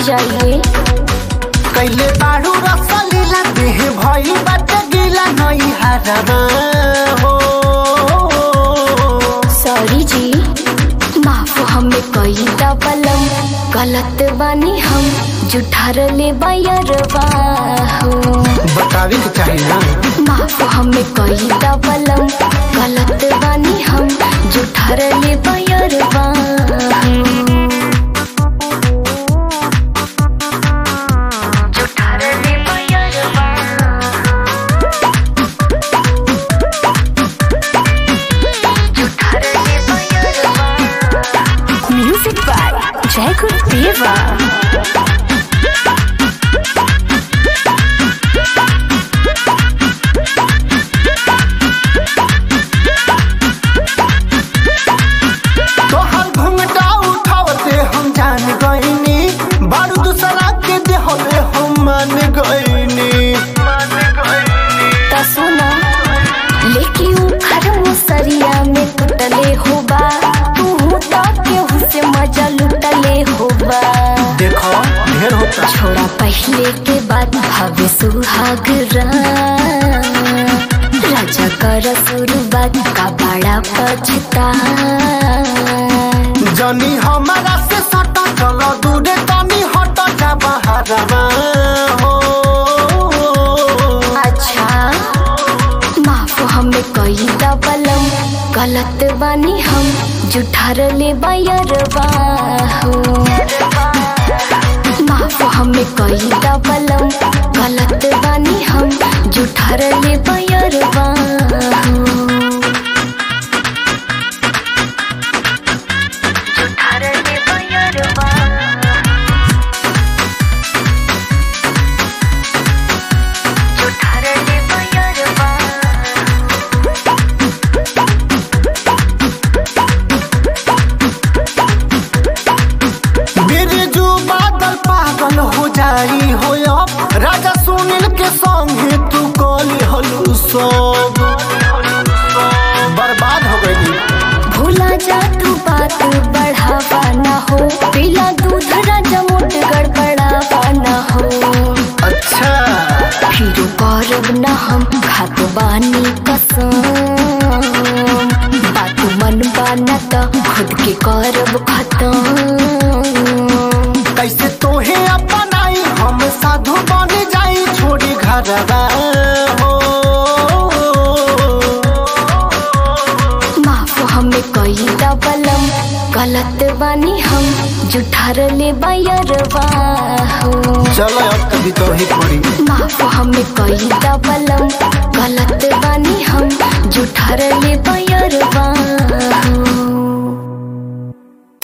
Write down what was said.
जाइए कैले बाड़ू रसलीला देह भई बाटे गीला नई हरवा हो सॉरी जी माफ हमें कई दबलम गलत बानी हम जुठार ले बयरवा हो बतावे के चाही ना माफ हमें कई दबलम गलत बानी हम जुठार ले बयरवा जुठार ले बयरवा जुठार ले बयरवा म्यूजिक बाय जय गुरुदेवा तोहर घुंघटा उठावते हम जान गईनी बारू दूसरा के देहले हम मान गईनी त सुना लेके उखर मुसरिया में टूटले होबा तू तो केहू से मजा लुटले होबा देखो ढेर होता छोड़ा पहले के बाद भावे सुहाग राजा कर शुरुआत का बड़ा पछता जनी हमारा से सटा चलो दूरे तनी हट जा बहरवा हो अच्छा माफ हमें कई दबलम गलत बानी हम जुठार ले बयरवा हो माफ हमें कई दबलम गलत बानी हम जुठार ले बयरवा हो जुठार ले बयरवा जुठार ले बयरवा बिरजू बादल पागल हो जाई हो अब राजा सुनील के संगे तू कली हलू सब बर्बाद हो गई भूला जा तू बात बढ़ावा ना हो पीला दूध राजा मोट गड़बड़ावा ना हो अच्छा फिर करब ना हम खात बानी कसम बात मन बाना त खुद के करब खत्म कैसे तोहे अपनाई हम साधु बन जाई छोड़ी घरवा हो माफ हमें कई दबलम गलत बानी हम जुठार ले बयरवा हो चलो अब कभी तो ही पड़ी माफ हमें कई दबलम गलत बानी हम जुठार ले बयरवा